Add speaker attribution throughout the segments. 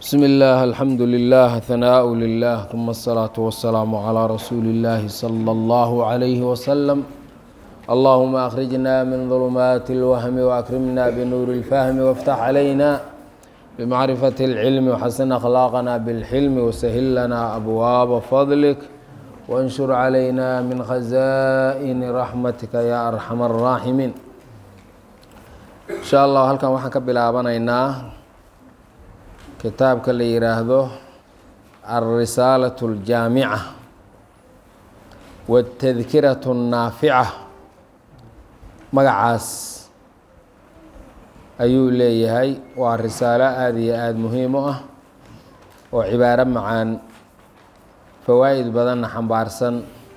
Speaker 1: بسم الله الحمد لله ثناء لله ثم الصلاة والسلام على رسول الله صلى الله عليه وسلم اللهم أخرجنا من ظلمات الوهم وأكرمنا بنور الفهم وافتح علينا بمعرفة العلم وحسن أخلاقنا بالحلم وسهل لنا أبواب فضلك وانشر علينا من خزائن رحمتك يا أرحم الراحمين إن شاء الله halkan waxaan ka bilaabanaynaa kitaabka la yidhaahdo alrisaalaة اljaamica wاtadkiraة الnaafica magacaas ayuu leeyahay waa risaalo aada iyo aada muhiim u ah oo cibaaro macaan fawaa'id badanna xambaarsan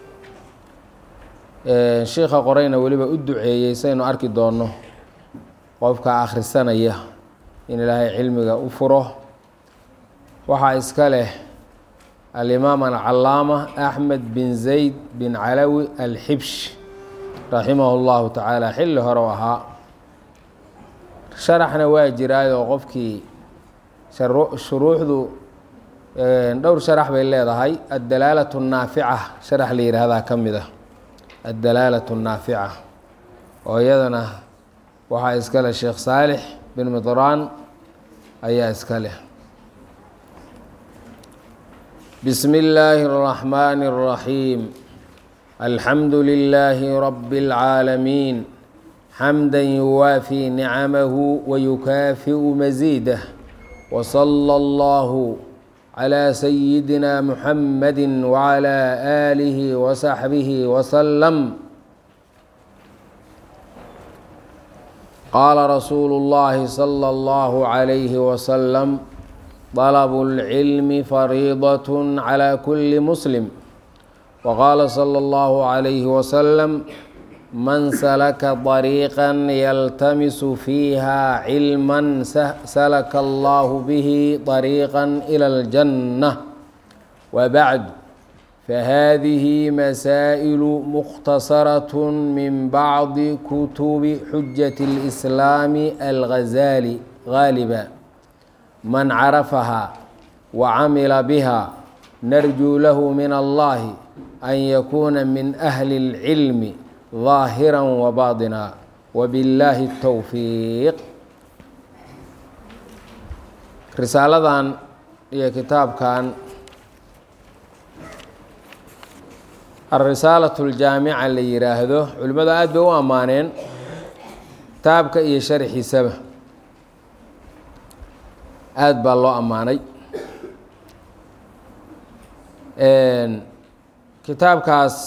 Speaker 1: shiikha qorayna weliba u duceeyey saynu arki doonno qofka akhrisanaya in ilaahay cilmiga u furo waxaa iska leh alimaam alcalaama axmed bin zayd bin calawi alxibsh raximah اllahu tacaala xilli hore u ahaa sharaxna waa jiraayoo qofkii shuruuxdu dhowr sharax bay leedahay addalaalaة الnaafica sharax la yihahdaa ka mid ah addalaalaة الnaafica oo iyadana waxaa iska leh sheekh saalix bin midraan ayaa iska leh bismi اllaahi الرaxmani الraxiim alxamdu lilaahi rabi اlcaalamiin xamda yuwaafii nicamahu wayukaafiu masiidah wslى اllahu clى sayidina muxamadi wclى aalihi wasaxbihi wslm qaala rasuulu اllahi slى اllahu عalayhi waslm طلب العلم فريضة على كل مسلم وقال صلى الله عليه وسلم من سلك طريقا يلتمس فيها علما سلك الله به طريقا إلى الجنة وبعد فهذه مسائل مختصرة من بعض كتب حجة الإسلام الغزالي غالبا من عرفها وعمل بها نرجو له من الله أن يكون من أهل العلم ظاهرا وباطنا وبالله التوفيق risaaladan iyo kitaabkan alrisaalaة اljaamica la yiraahdo culimmadu aad bay u ammaaneen kitaabka iyo sharxiisaba aada baa loo ammaanay kitaabkaas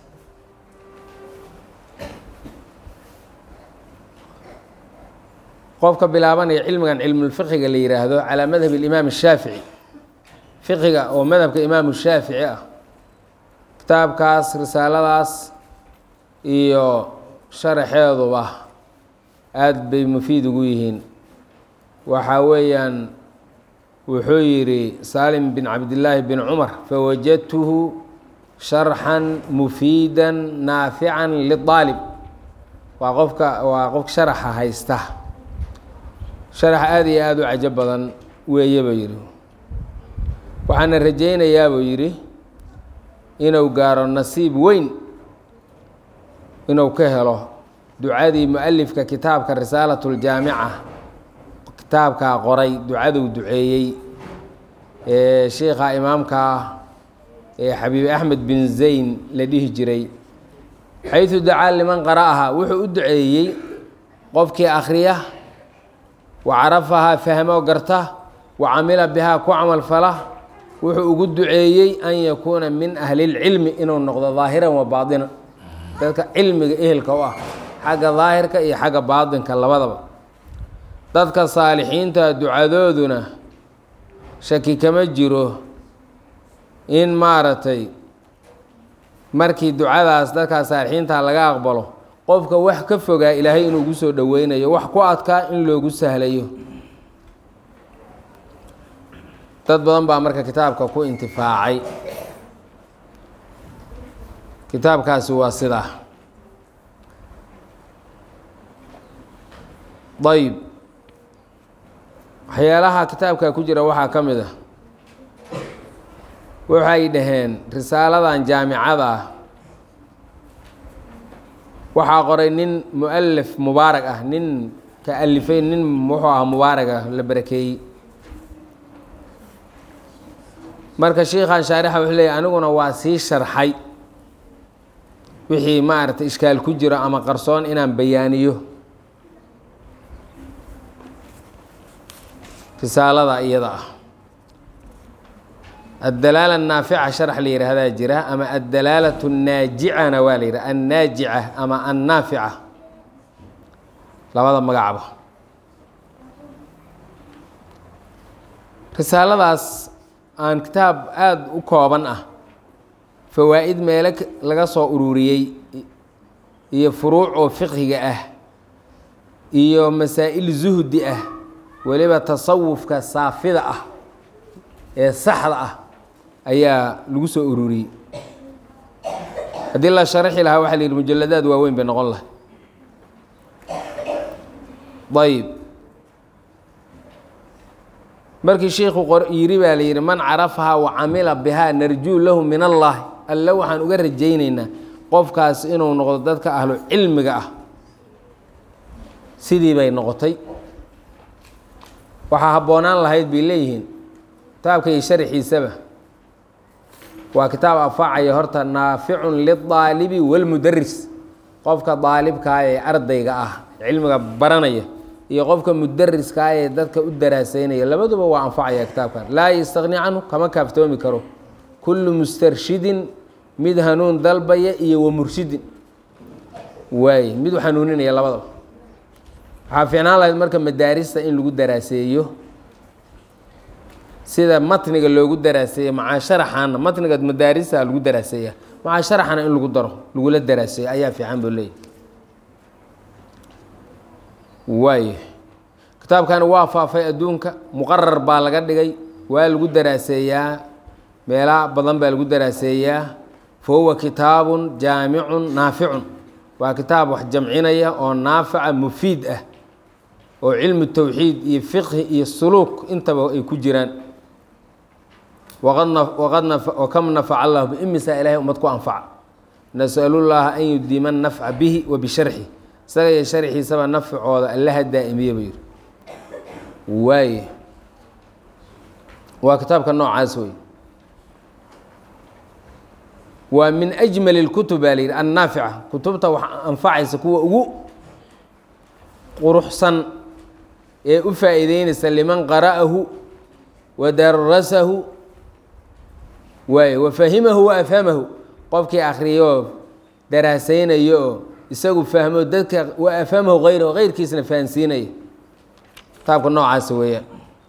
Speaker 1: qofka bilaabanaya cilmigan cilmulfiqiga la yiraahdo calaa madhab اlimaam الshaafici fiqiga oo madhabka imaamu shaafici ah kitaabkaas risaaladaas iyo sharaxeeduba aada bay mufiid ugu yihiin waxaa weeyaan wuxuu yidhi salim bin cabdillaahi bin cumar fawajadtuhu sharxan mufiida naafican liaalib waa qofka waa qofka sharaxa haysta sharax aada iyo aada u cajo badan weeye buu yidhi waxaana rajaynayaa buu yidhi inuu gaaro nasiib weyn inuu ka helo ducadii mu-alifka kitaabka risaalat ljaamica kitaabkaa qoray ducaduu duceeyey ee sheikha imaamkaa ee xabiib axmed bin zayn la dhihi jiray xaysu dacaa liman qara'aha wuxuu u duceeyey qofkii akhriya wa carafahaa fahmo garta wa camila bihaa ku camal fala wuxuu ugu duceeyey an yakuuna min ahlilcilmi inuu noqdo daahiran wa baadinan dadka cilmiga ehelka u ah xagga daahirka iyo xagga baadinka labadaba dadka saalixiinta ducadooduna shaki kama jiro in maaragtay markii ducadaas dadkaa saalixiinta laga aqbalo qofka wax ka fogaa ilaahay inuu ugu soo dhoweynayo wax ku adkaa in loogu sahlayo dad badan baa marka kitaabka ku intifaacay kitaabkaasi waa sidaa ayb waxyaalaha kitaabka ku jira waxaa ka mid ah waxay dhaheen risaaladan jaamicada ah waxaa qoray nin mualif mubaarag ah nin ka alifay nin wuxuu ahaa mubaarag ah la barakeeyey marka shiikhan shaarixa wuxuu leeyahy aniguna waa sii sharxay wixii maaragtay ishkaal ku jiro ama qarsoon inaan bayaaniyo risaalada iyada ah addalaala annaafica sharax la yihahdaa jira ama addalaalatu annaajicana waa la yidhaha annaajica ama annaafica labada magacba risaaladaas aan kitaab aada u kooban ah fawaa'id meelo laga soo ururiyey iyo furuuc oo fiqhiga ah iyo masaa'il zuhdi ah weliba tasawufka saafida ah ee saxda ah ayaa lagu soo ururiyey haddii la sharaxi lahaa waxa la yidhi mujaladaad waaweyn bay noqon lahay ayb markii shiikhu yiri baa la yidhi man carafahaa wa camila bihaa narjuu lahu min allahi alle waxaan uga rajaynaynaa qofkaas inuu noqdo dadka ahlu cilmiga ah sidii bay noqotay waxaa habboonaan lahayd bay leeyihiin kitaabka iyo sharxiisaba waa kitaab anfacaya horta naaficun lidaalibi walmudaris qofka daalibkaa ee ardayga ah cilmiga baranaya iyo qofka mudariskaa ee dadka u daraaseynaya labaduba waa anfacaya kitaabkan laa yastaqni canhu kama kaaftoomi karo kullu mustarshidin mid hanuun dalbaya iyo wa murshidin waaye mid u hanuuninaya labadaba waxaa fiicnaan lahayd marka madaarista in lagu daraaseeyo sida matniga loogu daraaseeya macaa sharaxana matniga madaarista lagu daraaseeya macaa sharaxana in lagu daro lagula daraaseeyo ayaa fiican buu leeyahy waayo kitaabkani waa faafay adduunka muqarar baa laga dhigay waa lagu daraaseeyaa meela badan baa lagu daraaseeyaa fa huwa kitaabun jaamicun naaficun waa kitaab wax jamcinaya oo naafica mufiid ah oo cilmu towxiid iyo fiqhi iyo suluuk intaba ay ku jiraan waqad wakam nafaca allahu biimisaa ilahay ummad ku anfaca nasalullaha an yudiima nafca bihi wa bisharxi isaga iyo sharxiisaba nafcooda allaha daa'imiye buu yihi waaye waa kitaabka noocaas wey waa min ajmal اlkutub baa la yidhi annaafica kutubta wax anfacaysa kuwa ugu quruxsan ee u faa'iideynaysa liman qara'ahu wa darasahu waaye wa fahimahu wa afhamahu qofkii akhriyoo daraasaynayo oo isagu fahmo dadka wa afhamahu hayrahu hayrkiisna fahansiinaya kitaabka noocaasa weeyaan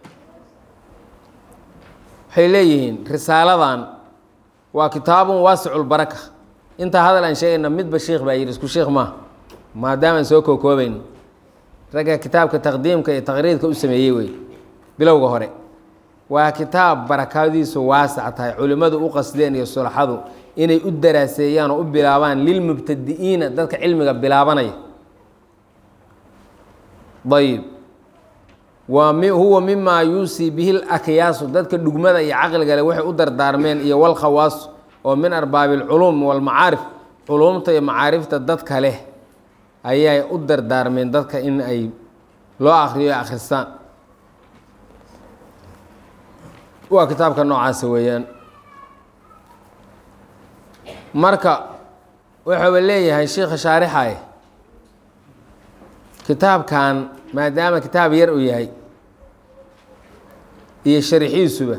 Speaker 1: waxay leeyihiin risaaladan waa kitaabun waasicu lbaraka intaa hadal aan sheegayna midba sheikh baa yidhi isku sheikh maaha maadaama aan soo kookoobayno ragga kitaabka taqdiimka iyo taqriidka u sameeyey wey bilowga hore waa kitaab barakadiisu waasac tahay culimmadu u qasdeen iyo sulaxadu inay u daraaseeyaan oo u bilaabaan lilmubtadi'iina dadka cilmiga bilaabanaya ayib waa mi huwa mimaa yuusii bihi lakyaasu dadka dhugmada iyo caqligale waxay u dardaarmeen iyo walkhawaasu oo min arbaabi alculuum walmacaarif culuumta iyo macaarifta dadka leh ayay u dardaarmeen dadka in ay loo akriyo ay akhristaan waa kitaabka noocaasa weeyaan marka wuxuuba leeyahay sheikha shaarixay kitaabkan maadaama kitaab yar uu yahay iyo sharixiisuba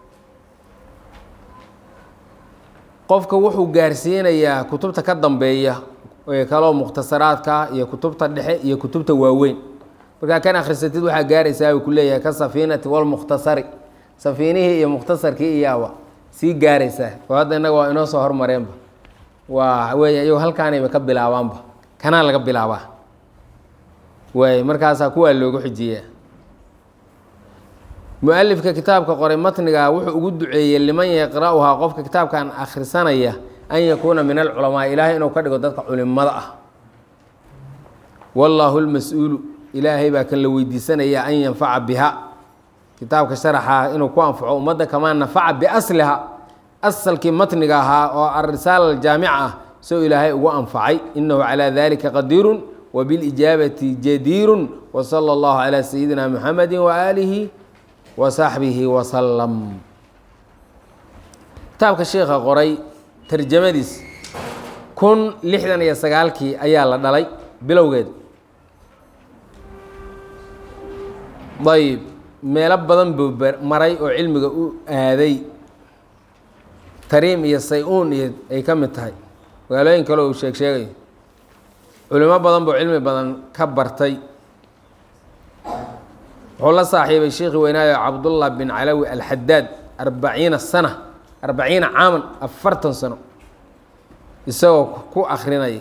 Speaker 1: qofka wuxuu gaarsiinayaa kutubta ka dambeeya ee kaloo mukhtasaraadka iyo kutubta dhexe iyo kutubta waaweyn markaa kan akhrisatid waxaa gaaraysaa uu ku leeyahay ka safiinati walmukhtasari safiinihii iyo mukhtasarkii iyaaba sii gaaraysaa oo hadda innaga waa inoo soo hormareenba waa weeye iyago halkaanayba ka bilaabaanba kanaa laga bilaabaa waay markaasaa kuwaa loogu xijiyaa mu-alifka kitaabka qoray matniga wuxuu ugu duceeyey liman yaqra'uhaa qofka kitaabkan akhrisanaya an yakuuna min alculamaa ilaahay inuu ka dhigo dadka culimada ah wallaahu lmas-uulu ilaahay baa kan la weydiisanaya an yanfaca biha kitaabka sharaxa inuu ku anfaco ummadda kamaa nafaca biasliha asalkii matniga ahaa oo arisaala aljaamica ah soo ilaahay ugu anfacay inahu calaa dalika qadiirun wbilijaabati jadiirun wsala allahu calaa sayidina muxamedi waaalihi wasaxbihi wasalam kitaabka sheikha qoray tarjamadiis kun lixdan iyo sagaalkii ayaa la dhalay bilowgeed ayb meelo badan buu maray oo cilmiga u aaday tariim iyo say-uun iyo ay ka mid tahay magaalooyin kale uu sheeg sheegayo culimo badan buu cilmi badan ka bartay wuxuu la saaxiibay sheekhi weynaayo cabdullah bin calawi alxadaad arbaciina sana arbaciina caaman afartan sano isagoo ku akrinaya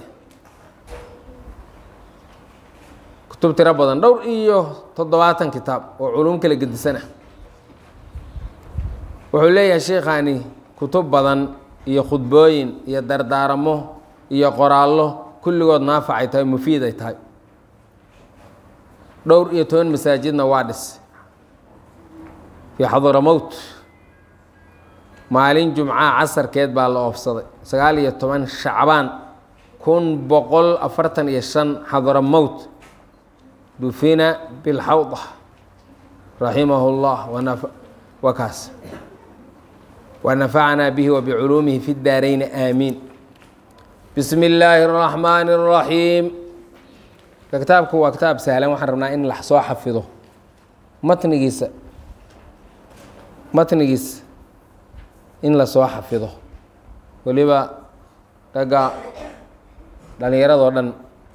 Speaker 1: kutub tiro badan dhowr iyo toddobaatan kitaab oo culum kala gedisanah wuxuu leeyahay sheikhaani kutub badan iyo khudbooyin iyo dardaaramo iyo qoraallo kulligood naafacay tahay mufiid ay tahay dhowr iyo toban masaajidna waa dhis fii xadaramowt maalin jumcaha casarkeed baa la oofsaday sagaal iyo toban shacbaan kun boqol afartan iyo shan xadaramowt dufina bilxawda raximahu llah wa kaas wanafacnaa bihi wabiculuumihi fi daarayni aamiin bismi illaahi اraxmaani اraxiim kitaabku waa kitaab sahlan waxaan rabnaa in la soo xafido matnigiisa matnigiisa in lasoo xafido weliba ragga dhalinyaradoo dhan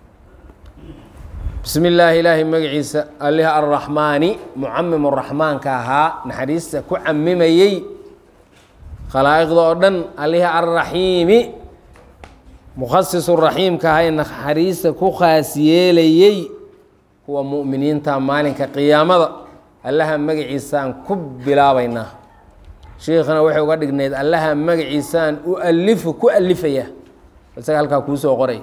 Speaker 1: bismi illaahi ilaahay magaciisa allih arraxmaani mucamim raxmaanka ahaa naxariista ku camimayey khalaa'iqda oo dhan allih arraxiimi mukhasisu raxiimka ahaa ee naxariista ku khaas yeelayey kuwa mu'miniinta maalinka qiyaamada allaha magaciisaan ku bilaabaynaa sheikhana waxay uga dhignayd allaha magaciisaan u alifu ku alifaya isaga halkaa kuu soo qoray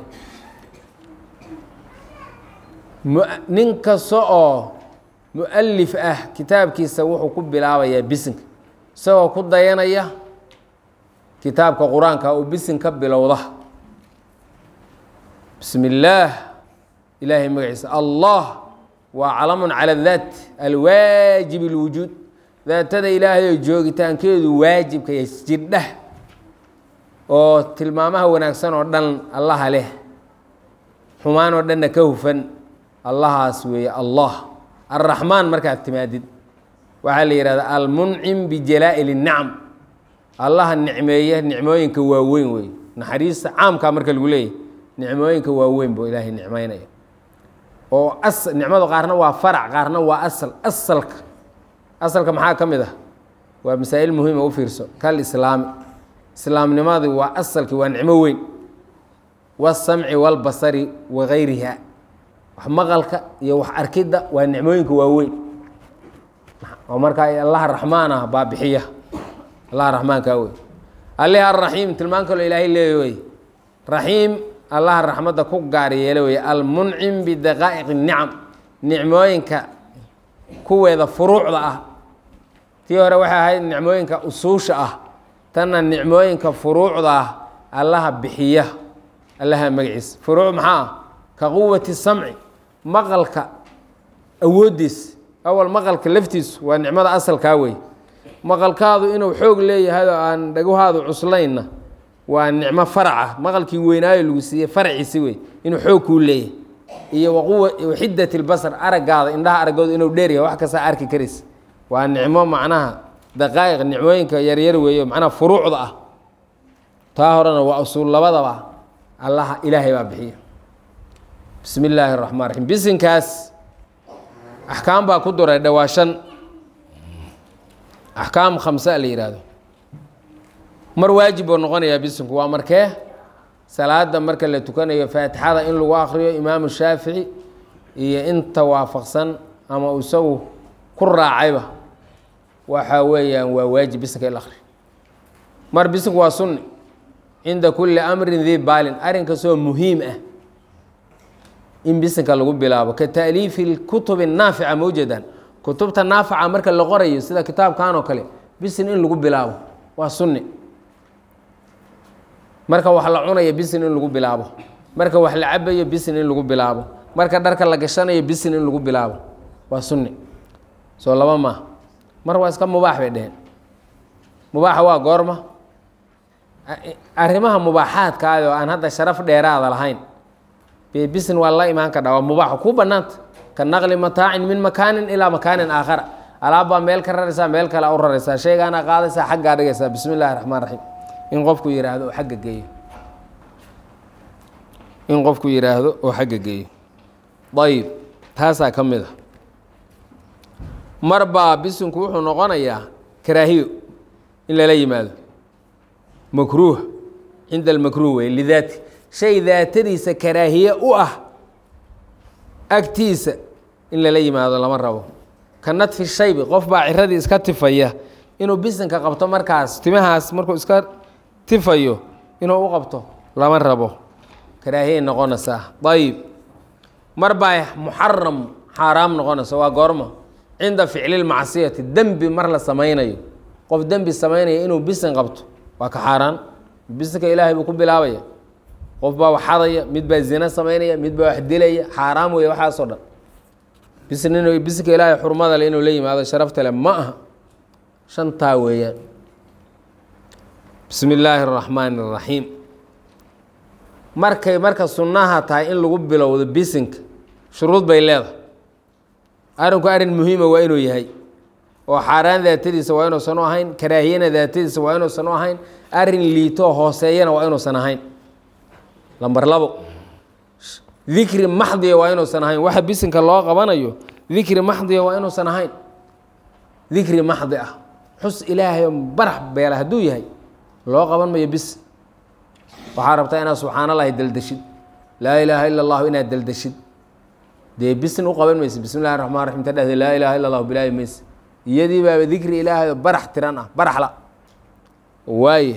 Speaker 1: nin kasta oo mu-alif ah kitaabkiisa wuxuu ku bilaabayaa bisinka isagoo ku dayanaya kitaabka qur-aanka oo bisin ka bilowda bismi illaah ilaahay magaciisa allah waa calamun cala daat alwaajib اlwujuud daatada ilaahay oo joogitaankeedu waajibka iyo jirdhah oo tilmaamaha wanaagsan oo dhan allaha leh xumaan oo dhanna ka hufan allahaas weeye allah alraxmaan markaad timaadid waxaa la yihahdaa almuncim bijalaa'il الnicam allaha nicmeeya nicmooyinka waaweyn wey naxariista caamkaa marka lagu leeyahy nicmooyinka waaweyn buu ilaahay nicmeynaya oo as nicmadu qaarna waa farac qaarna waa asal asalka asalka maxaa ka mid ah waa masaa'il muhiima u fiirso kal islaami islaamnimadii waa asalki waa nicmo weyn wasamci walbasari wagayriha wax maqalka iyo wax arkidda waa nicmooyinka waaweyn oo markaa allaha raxmaan ah baa bixiya allaha raxmaankaa wey allih araxiim tilmaan kaloo ilaahay leeya wey raxiim allaha raxmadda ku gaar yeela wey almuncim bidaqaa'iq الnicam nicmooyinka kuweeda furuucda ah tii hore waxay ahayd nicmooyinka usuusha ah tanna nicmooyinka furuucda ah allaha bixiya allaha magaciisa furuuc maxaa ah ka quwati samci maqalka awooddiis awal maqalka laftiisu waa nicmada asalkaa wey maqalkaadu inuu xoog leeyahay oo aan dhaguhaadu cuslaynna waa nicmo faraca maqalkii weynaayo lagu siiyey faraciisi wey inuu xoog kuu leeyahay iyo waquwa xidat lbasar araggaada indhaha araggooda inuu dheeryahay wax kastaa arki karaysa waa nicmo macnaha daqaa'iq nicmooyinka yaryar weeyo macnaha furuucda ah taa horena waa usuul labadaba allaha ilaahay baa bixiya bismi illaahi raxmaan raxiim bisinkaas axkaam baa ku duray dhawaashan axkaam khamsa la yidhaahdo mar waajib buu noqonayaa bisinku waa markee salaada marka la tukanayo faatixada in lagu akriyo imaamu shaafici iyo inta waafaqsan ama isagu ku raacayba waxa weeyaan waa waajib bisinka in la akriyo mar bisinku waa sunni cinda kulli amrin dii baalin arrin kastoo muhiim ah in bisinka lagu bilaabo ka taaliifi lkutubi naafica mawjadan kutubta naafaca marka la qorayo sida kitaabkan oo kale bisin in lagu bilaabo waa sunni marka wax la cunayo bisin in lagu bilaabo marka wax la cabayo bisin in lagu bilaabo marka dharka la gashanayo bisin in lagu bilaabo waa sunni soo laba maa mar waa iska mubaax bay dheheen mubaaxa waa goorma arrimaha mubaaxaadkaadi oo aan hadda sharaf dheeraada lahayn be bisin waa la imaan kadha waa mubaaxa kuu bannaanta ka naqli mataacin min makaanin ilaa makaanin aakhara alaabbaa meel ka raraysaa meel kale u raraysaa shaygaana qaadaysaa xaggaa dhigaysaa bismi illahi raxmaan raxiim in qofku yidhaahdo oo xagga geeyo in qofku yidhaahdo oo xagga geeyo ayib taasaa ka mid a mar baa bisinku wuxuu noqonayaa karaahiyo in lala yimaado makruuh cinda almakruuh wey lidaati shay daatadiisa karaahiye u ah agtiisa in lala yimaado lama rabo ka nadfi shaybi qof baa ciradii iska tifaya inuu bisinka qabto markaas timahaas markuu iska tifayo inuu u qabto lama rabo karaahiyay noqonaysaa ayib mar baa muxaram xaaraam noqonaysa waa goorma cinda ficli lmacsiyati dembi mar la samaynayo qof dembi samaynaya inuu bisin qabto waa ka xaaraan bisinka ilaahay buu ku bilaabaya qof baa wax xadaya mid baa zina samaynaya mid baa wax dilaya xaaraam weeye waxaasoo dhan bisin inuu bisinka ilaahay xurmada le inuu la yimaado sharafta le ma aha shantaa weeyaan bismi illaahi araxmaani araxiim markay marka sunnaha tahay in lagu bilowdo bisinka shuruud bay leedahay arrinku arrin muhiima waa inuu yahay oo xaaraan daatadiisa waa inuusan u ahayn karaahiyana daatadiisa waa inuusan u ahayn arrin liitoo hooseeyana waa inuusan ahayn lamber labo dikri maxdiya waa inuusan ahayn waxa bisinka loo qabanayo dikri maxdiya waa inuusan ahayn dikri maxdi ah xus ilaahayoo barax beela hadduu yahay loo qaban mayo bis waxaa rabtaa inaad subxaan allahi deldeshid laa ilaaha ila allahu inaad deldeshid dee bisin u qaban mayse bismi llahi raxmaan raxim ta dhahde laa ilaaha illa allahu bilaahi mayse iyadii baaba dikri ilaahay oo barax tiran ah baraxla waaye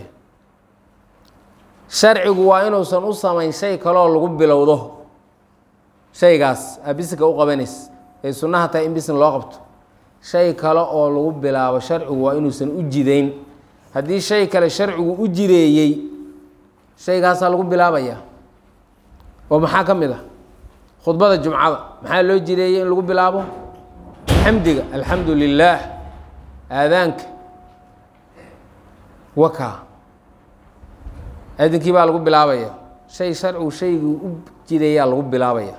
Speaker 1: sharcigu waa inuusan u samayn shay kaloo lagu bilowdo shaygaas aa bisinka u qabanays ay sunnaha tahay in bisin loo qabto shay kale oo lagu bilaabo sharcigu waa inuusan u jidayn haddii shay kale sharcigu u jideeyey shaygaasaa lagu bilaabaya oo maxaa ka mid ah khudbada jumcada maxaa loo jideeyey in lagu bilaabo xamdiga alxamdu lilaah aadaanka waka aadinkii baa lagu bilaabaya shay sharcigu shaygii u jideeyaa lagu bilaabaya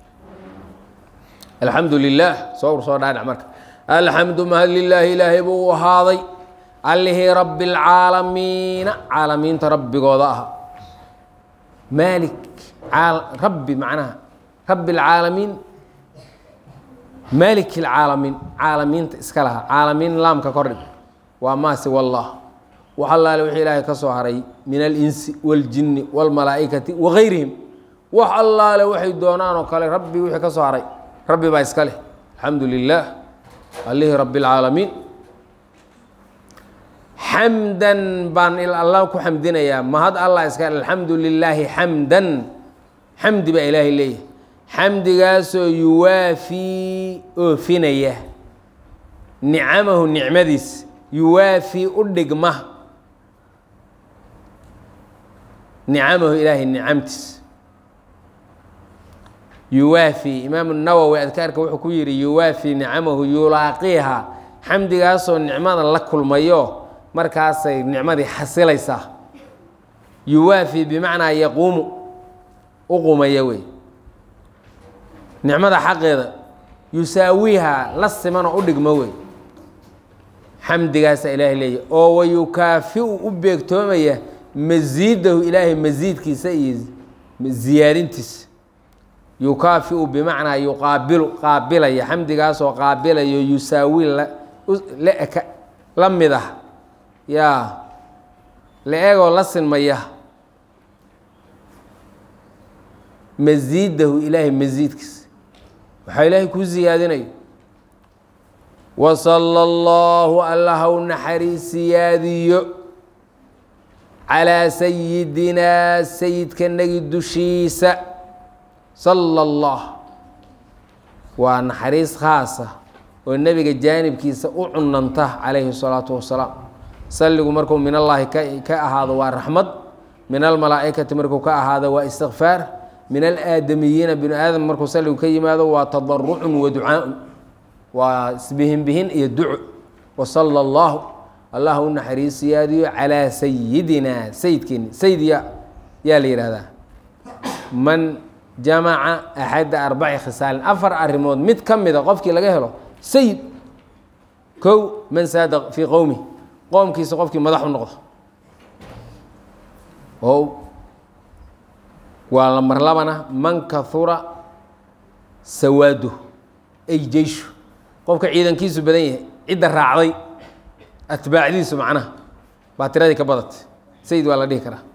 Speaker 1: alxamdu lilaah soo ur soo dhaadhac marka alxamdu mahad lilaahi ilaahay buu u ahaaday allihii rabbi اlcaalamiina caalamiinta rabbigooda aha maalik rabbi macnaha rabbi اlcaalamiin maalik اlcaalamiin caalamiinta iska laha caalamiin laamka kordhig waa maasi wallah wax allaale wixii ilaahay ka soo haray min alinsi wاljini wاlmalaa'ikati wagayrihim wax allaale waxay doonaan oo kale rabbi wixii ka soo haray rabbi baa iska leh alxamdu lilah allihii rabbi اlcaalamiin xamdan baan alla ku xamdinayaa mahad allah iska alxamdu lilaahi xamdan xamdi baa ilaahay leeyahay xamdigaasoo yuwaafii oofinaya nicamahu nicmadiis yuwaafii u dhigma nicamahu ilaahay nicamtiis yuwaafii imaamu nawowi adkaarka wuxuu ku yihi yuwaafii nicamahu yulaaqiiha xamdigaasoo nicmada la kulmayo markaasay nicmadii xasilaysaa yuwaafii bimacnaa yaquumu u qumaya wey nicmada xaqeeda yusaawiiha la simanoo u dhigmo wey xamdigaasaa ilaahay leeyahy oo wayukaafiu u beegtoomaya masiidahu ilaahay masiidkiisa iyo ziyaadintiisa yukaafiu bimacnaa yuqaabilu qaabilaya xamdigaasoo qaabilayo yusaawi laka la mid ah yaa la eegoo la sinmaya masiidahu ilaahay masiidkiisa waxaa ilaahay kuu siyaadinayo wasala allahu allaha u naxariis siyaadiyo calaa sayidinaa sayidkanagi dushiisa sala allah waa naxariis khaasa oo nebiga jaanibkiisa u cunanta calayhi الsalaatu wasalaam salligu markuu min allaahi ka ahaado waa raxmad min almalaa'ikati markuu ka ahaado waa istikfaar min alaadamiyiina binu aadam markuu salligu ka yimaado waa tadarucun wa ducaaun waa isbihinbihin iyo duco wasala allahu allah u naxariisiyaadiyo calaa sayidina sayidkeeni sayid ya yaa la yihahdaa man jamaca axadda arbaci khisaalin afar arrimood mid ka mida qofkii laga helo sayid kow man saada fii qowmi qoomkiisa qofkii madax u noqdo oo waa la marlabana man kahura sawaadu ay jeyshu qofka ciidankiisu badan yahay cidda raacday atbaacdiisu macnaha baa tiradii ka badatay sayid waa la dhihi karaa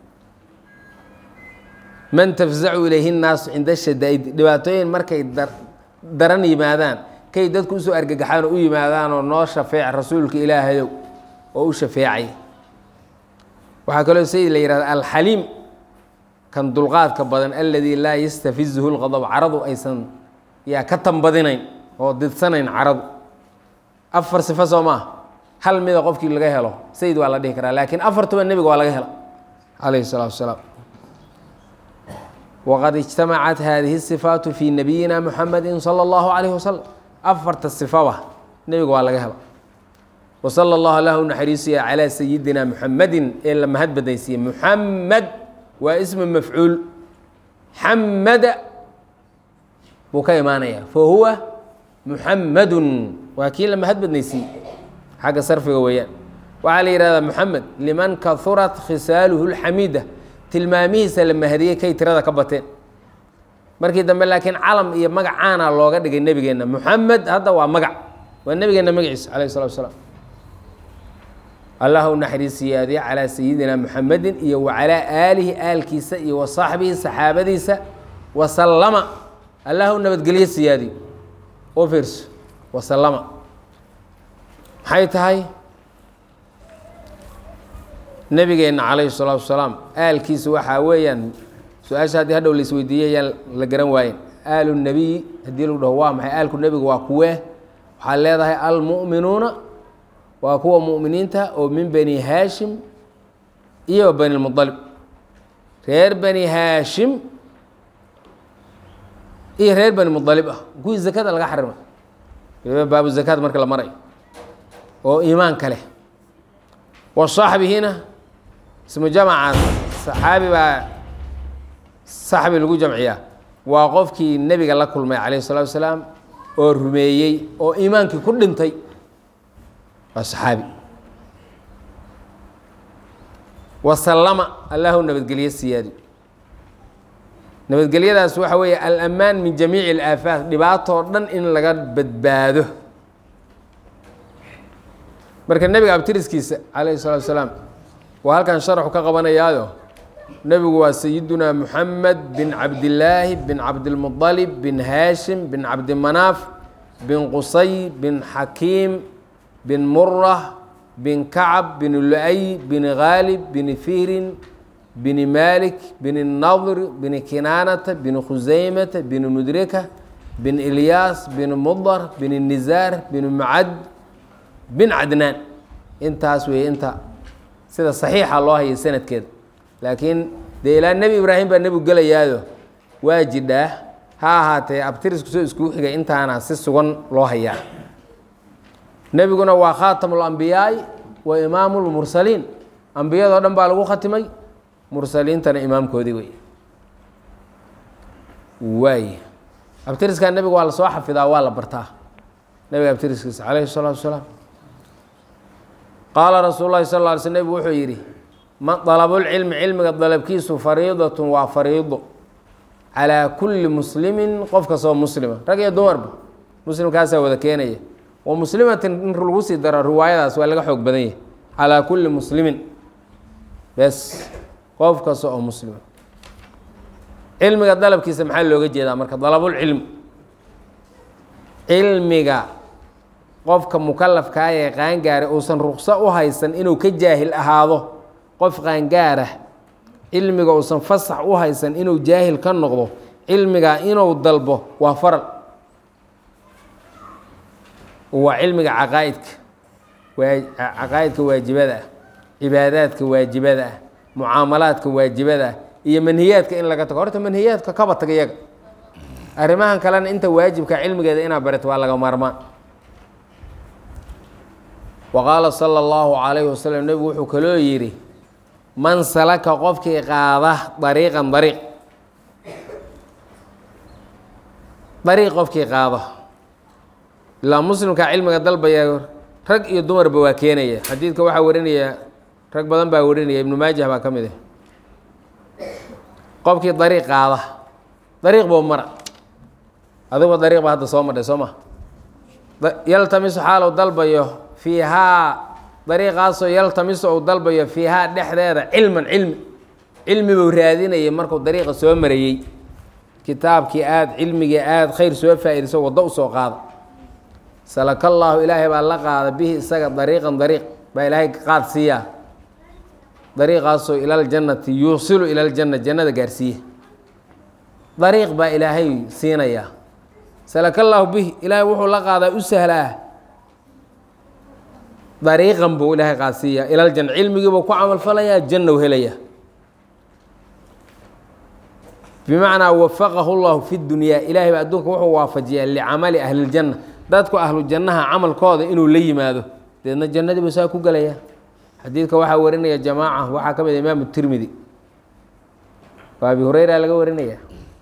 Speaker 1: man tafzacu ilayhi nnaasu cinda shadaa'id dhibaatooyin markay daran yimaadaan kay dadku usoo argagaxaan oo u yimaadaan oo noo shafeec rasuulka ilaahayow oo u shafeecay waxaa kaloo sayid la yihahda alxaliim kan dulqaadka badan alladii laa yastafizuhu lqadab caradu aysan yaa ka tambadinayn oo didsanayn caradu afar sifo soo maaha hal mida qofkii laga helo sayid waa la dhihi karaa laakiin afartuba nebiga waa laga hela calayhi salaatu wasalaam wqad اجtamacat hadihi الصifaatu fi nabiyina muxamadi salى اllahu عalayh wasalam afarta sifaba nebiga waa laga helo wsala اllahu lah u naxariisiya calى sayidina muxamadi ee la mahad badaysiiye muxamed waa ismu mafcuul xamada buu ka imaanaya fahuwa muxamadu waa kii la mahad badnaysiiye xagga sarfiga weeyaan waxaa la yihahdaa muxamed liman kahurat khisaaluhu اlxamida tilmaamihiisa la mahadiyey kay tirada ka bateen markii dambe laakiin calam iyo magac caana looga dhigay nebigeenna muxamed hadda waa magac waa nebigeenna magaciisa calayh salatu wasalaam allah u naxariisiyaadiye calaa sayidina muxamedin iyo wa calaa aalihi aalkiisa iyo wa saaxbihi saxaabadiisa wasallama allah u nabadgelye siyaadiyo oo fiirso wasallama maxay tahay nebigeenna calayhi salaatu wasalaam aalkiisa waxaa weeyaan su-aasha haddii hadhow la isweydiiyey ayaan la garan waayen aalu nebiy haddii lagu dhaho waa maxay aalku nebiga waa kuwee waxaad leedahay almu'minuuna waa kuwa mu'miniinta oo min bani haashim iyo bani lmualib reer bani haashim iyo reer bani mualib ah kuwii zakada laga xarimay baabu zakaad marka la marayo oo iimaanka leh wa saaxbihina ismu jamaca saxaabi baa saxbi lagu jamciyaa waa qofkii nebiga la kulmay calayh الsalatu wasalaam oo rumeeyey oo iimaankii ku dhintay waa saxaabi wasallama allahu nabadgelye siyaadi nabadgelyadaas waxa weeye alamaan min jamiici اlaafaat dhibaatoo dhan in laga badbaado marka nebiga abtiriskiisa calayhi الsalatu wasalaam waa halkan sharaxu ka qabanayaayo nebigu waa sayiduna muxamed bin cabdillaahi bin cabdilmuطalib bin haashim bin cabdimanaaf bin qusay bin xakiim bin murah bin kacab bin lu-ay bin khaalib bin fihrin bin malik bin nadr bin kinaanata bin khusaymata bin mudrika bin ilyaas bin mudar bin nizaar bin mucad bin cadnaan intaas weeye inta sida saxiixa loo hayay sanadkeeda laakiin dee ilaa nebi ibraahim baa nebigu gelayaayo waa jidhaa ha ahaatee abtirisku soo iskuu xigay intaana si sugan loo hayaa nebiguna waa khaatamu lambiyaai wa imaamu lmursaliin ambiyadoo dhan baa lagu khatimay mursaliintana imaamkoodii wey waay abtiriskaa nebiga waa lasoo xafidaa waa la bartaa nebiga abtiriskiisa calayhi salaatu wasalaam qaala rasuul lahi sal lla alay sl nebigu wuxuu yidhi ma dalabulcilmi cilmiga dalabkiisu fariidatun waa fariido calaa kulli muslimin qof kastoo muslima rag iyo dumarba muslimkaasaa wada keenaya wa muslimatin in lagu sii daro riwaayadaas waa laga xoog badan yahay calaa kulli muslimin bes qof kasta oo muslima cilmiga dalabkiisa maxaa looga jeedaa marka dalabulcilmi cilmiga qofka mukalafkaa ee qaangaara uusan rukso u haysan inuu ka jaahil ahaado qof qaangaarah cilmiga uusan fasax u haysan inuu jaahil ka noqdo cilmigaa inuu dalbo waa faral waa cilmiga caqaa'idka waa caqaa'idka waajibada ah cibaadaadka waajibada ah mucaamalaadka waajibada ah iyo manhiyaadka in laga tago horta manhiyaadka kaba taga iyaga arrimahan kalena inta waajibka cilmigeeda inaad barato waa laga maarmaan wa qaala sala allahu calayhi wasalam nebigu wuxuu kaloo yidhi man salaka qofkii qaada dariiqan dariiq dariiq qofkii qaada ilaa muslimka cilmiga dalbaya rag iyo dumarba waa keenaya xadiidka waxaa warinaya rag badan baa warinaya ibnu maajah baa ka mid ah qofkii dariiq qaada dariiq buu mara adigoo dariiq baa hadda soo madhay soo ma yaltamisu xaalow dalbayo fiihaa dariiqaasoo yaltamisu uu dalbayo fiihaa dhexdeeda cilman cilmi cilmi buu raadinayay markuu dariiqa soo marayey kitaabkii aada cilmigii aada khayr soo faa-iidayso waddo usoo qaada salaka allaahu ilaahay baa la qaada bihi isaga dariiqan dariiq baa ilaahay qaad siiyaa dariiqaasoo ilaljannati yuusilu ilaljanna jannada gaarsiiya dariiq baa ilaahay siinayaa salaka allaahu bihi ilaahay wuxuu la qaadaa u sahlaa dariiqan buu ilaahay qaadsiiyaa ilaljanna cilmigiibuu ku camalfalayaa janna u helayaa bimacnaa wafaqahu llahu fi dunyaa ilaahay baa adduunka wuxuu waafajiyaa licamali ahliljanna dadku ahlu jannaha camalkooda inuu la yimaado deedna jannadii buu saa ku gelayaa xadiidka waxaa warinaya jamaaca waxaa ka mid a imaamu tirmidi waa abi hureyra laga warinaya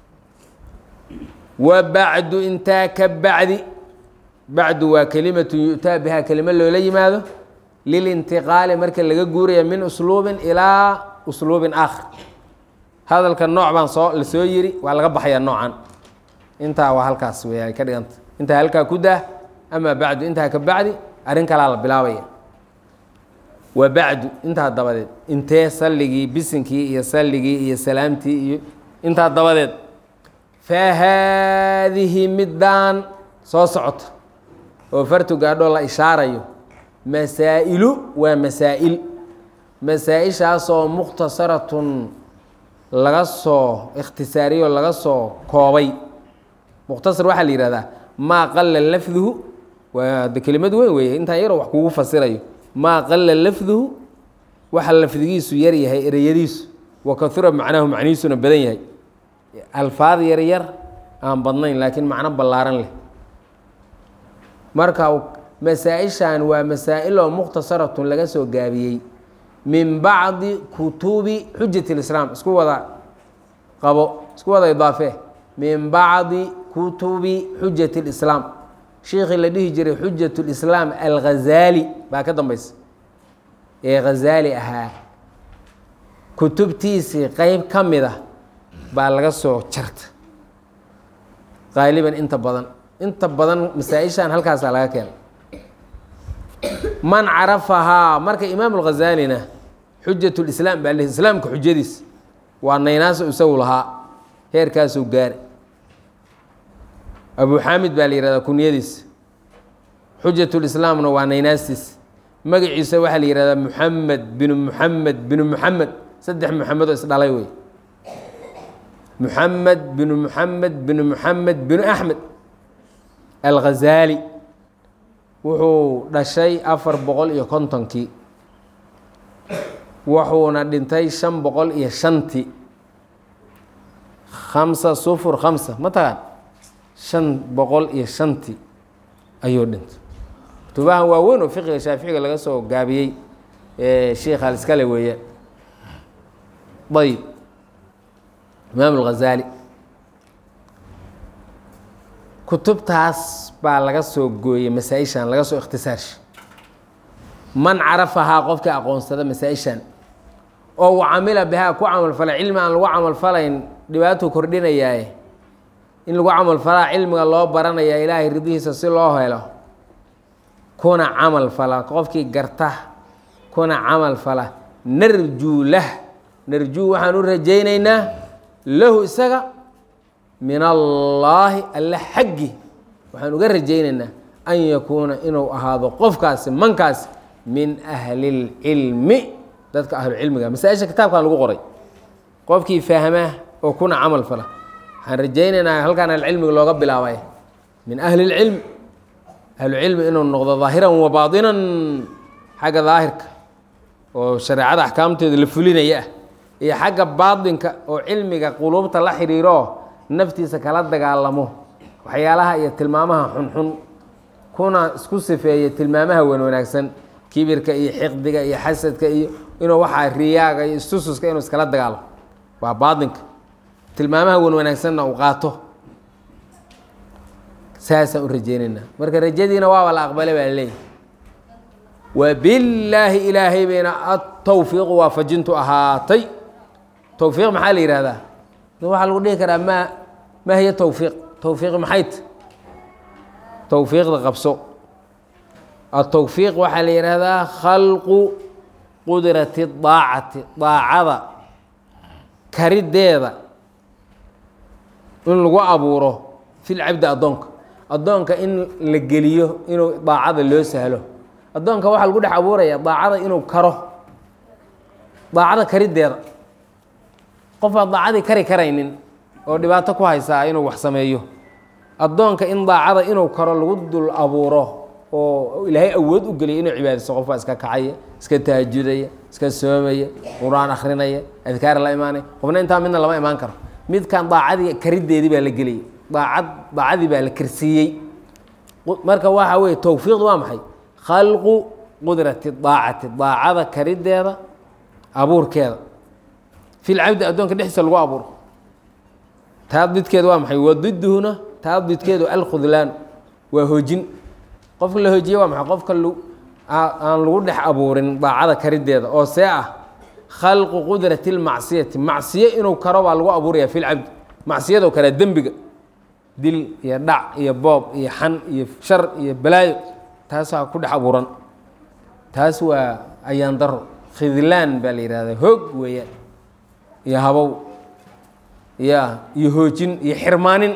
Speaker 1: wa bacdu intaa ka bacdi bacdu waa kelimatu yu'taa bihaa kelimo loola yimaado lilintiqaali marka laga guuraya min usluubin ilaa usluubin aakhar hadalka nooc baan soo la soo yiri waa laga baxayaa noocan intaa waa halkaas wey ay ka dhiganta intaa halkaa ku dah amaa bacdu intaa ka bacdi arrin kalaa la bilaabaya wa bacdu intaa dabadeed intee salligii bisinkii iyo salligii iyo salaamtii iyo intaa dabadeed fa haadihi middaan soo socota oo fartu gaadhoo la ishaarayo masaa'ilu waa masaa'il masaa-ishaasoo mukhtasaratun laga soo ikhtisaariyo laga soo koobay mukhtasar waxaa la yihahdaa maa qala lafduhu waa de kelimad weyn weeye intaa yaroo wax kugu fasirayo maa qala lafduhu waxa lafdigiisu yar yahay ereyadiisu wa kahura macnaahu macnihiisuna badan yahay alfaad yar yar aan badnayn laakiin macno ballaaran leh marka masaa-ishan waa masaa-iloo mukhtasaratun laga soo gaabiyey min bacdi kutubi xujat اlislaam isku wada qabo isku wada idaafe min bacdi kutubi xujat اlislaam shiikhii la dhihi jiray xujat اlislaam alghazaali baa ka dambeysa ee ghazaali ahaa kutubtiisii qeyb ka mid a baa laga soo jarta qaaliban inta badan inta badan masaa-ishan halkaasaa laga keenay man carafahaa marka imaam اlghazaalina xujat lislaam baa l islaamka xujadiis waa naynaaso isagu lahaa heerkaasuu gaara abu xaamid baa la yihahdaa kunyadiis xujat lislaamna waa naynaastiis magaciisa waxaa la yihahdaa muxamed binu muxamed binu muxamed saddex muxamedoo isdhalay wey muxamed binu muxamed binu muxamed binu axmed alghazaali wuxuu dhashay afar boqol iyo kontonkii wuxuuna dhintay shan boqol iyo shantii khamsa sufur khamsa ma taqaan shan boqol iyo shantii ayuu dhintay kutubahan waaweyn oo fiqiga shaaficiga laga soo gaabiyey sheikh aliskale weeyaan ayb imaam alghazaali kutubtaas baa laga soo gooyey masaa-ishan laga soo ikhtisaarsha man carafahaa qofkii aqoonsada masaa-ishan oo u camila bihaa ku camalfalay cilmi aan lagu camalfalayn dhibaatuu kordhinayaaye in lagu camalfalaa cilmiga loo baranayaa ilaahay ridihiisa si loo helo kuna camal fala qofkii garta kuna camal fala narjuu lah narjuu waxaan u rajaynaynaa lahu isaga min allaahi alle xaggi waxaan uga rajaynaynaa an yakuuna inuu ahaado qofkaasi mankaasi min ahli اlcilmi dadka ahlucilmiga masaa-isha kitaabkan lagu qoray qofkii fahmaa oo kuna camal fala waxaan rajaynaynaa halkaan alcilmiga looga bilaabay min ahli اlcilmi ahlucilmi inuu noqdo daahiran wa baadinan xagga daahirka oo shareecada axkaamteeda la fulinaya ah iyo xagga baadinka oo cilmiga quluubta la xidhiiro naftiisa kala dagaalamo waxyaalaha iyo tilmaamaha xunxun kuna isku sifeeya tilmaamaha wan wanaagsan kibirka iyo xiqdiga iyo xasadka iyo inuu waxaa riyaaga iyo istususka inuu iskala dagaalamo waa baadinka tilmaamaha wan wanaagsanna uu qaato saasaan u rajeynaynaa marka rajadiina waaba la aqbale baa leeyahy wabillaahi ilaahay bayna atawfiiqu waafajintu ahaatay towfiiq maxaa la yihahdaa waxaa lagu dhihi karaa ma ma hiya towfiiq towfiiq maxayt towfiiqda qabso atowfiiq waxaa la yihahdaa khalqu qudrati daacati daacada karideeda in lagu abuuro fil cabdi addoonka addoonka in la geliyo inuu daacada loo sahlo addoonka waxaa lagu dhex abuuraya daacada inuu karo daacada karideeda qof aan daacadii kari karaynin oo dhibaato ku haysaa inuu wax sameeyo addoonka in daacada inuu karo lagu dul abuuro oo ilaahay awood u geliya inuu cibaadaysto qofbaa iska kacaya iska tahajudaya iska soomaya qur-aan akrinaya adkaar la imaanaya qofna intaa midna lama imaan karo midkan daacadii karideedii baa la geliyey daacad daacadii baa la karsiiyey marka waxa weeye towfiiqdu waa maxay khalqu qudrati daacati daacada karideeda abuurkeeda fil cabdi addoonka dhexdiisa lagu abuuro taa didkeeda waa maxay wadiduhuna taa didkeedu alkhudlaan waa hoojin qofka la hoojiye waa maxay qofka aan lagu dhex abuurin daacada karideeda oo see ah khalqu qudrati lmacsiyati macsiye inuu karo baa lagu abuuraya fil cabdi macsiyadoo kale dembiga dil iyo dhac iyo boob iyo xan iyo shar iyo balaayo taasaa ku dhex abuuran taas waa ayaan daro khidlaan baa la yihahdaa hoog weeyaan iyo habow ya iyo hoojin iyo xirmaanin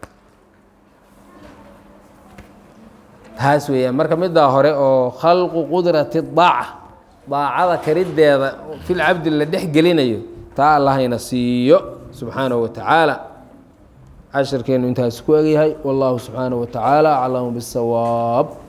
Speaker 1: taas weeyaan marka middaa hore oo khalqu qudrati daaca daacada karideeda fil cabdi la dhex gelinayo taa allahayna siiyo subxaanahu wa tacaala cashirkeenu intaas ku egyahay wallahu subxaanahu wa tacaala aclamu bisawaab